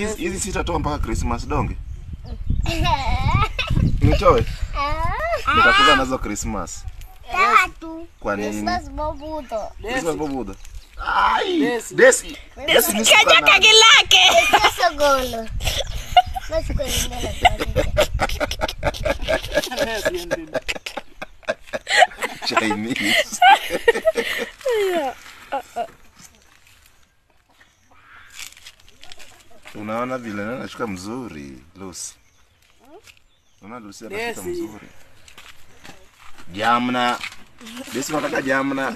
hizi hizi sitatoa mpaka Christmas donge. Nitoe. Nitakuza nazo Christmas. Tatu. Kwa nini? Christmas bobuto. Christmas bobuda. Ai, Desi. Desi ni Kenya suka kagi lake. Sasa golo. Basi kwa nini Chinese. Unaona vile nani anashuka mzuri Lucy. Unaona Lucy anashuka Desi. mzuri. Jamna. Desi unataka jamna.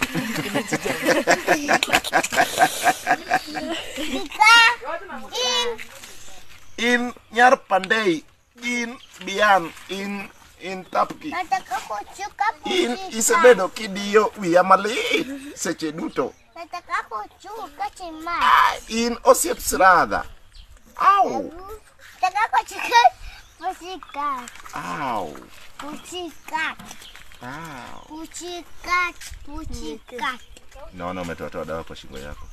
In Nyar Pandey, in Bian, in in Tapki. Nataka kuchuka In kushika. Isebedo kidiyo wiya malit seche duto. Nataka kuchuka chima. In osiep sradha. Au, Nataka kuchuka kushika. au, Kushika. au. Kushika. Kushika. Naona umetoatoa dawa kwa shingo yako.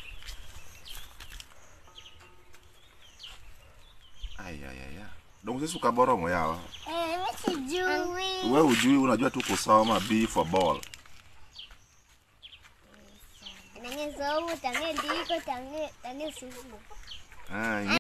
Ai ai ai. ai. Dongo sisi ukaboromo yawa. Eh, mimi sijui. Wewe hujui unajua tu kusoma B for ball. Nange somo tange ndiko tange tange sumu. Ah,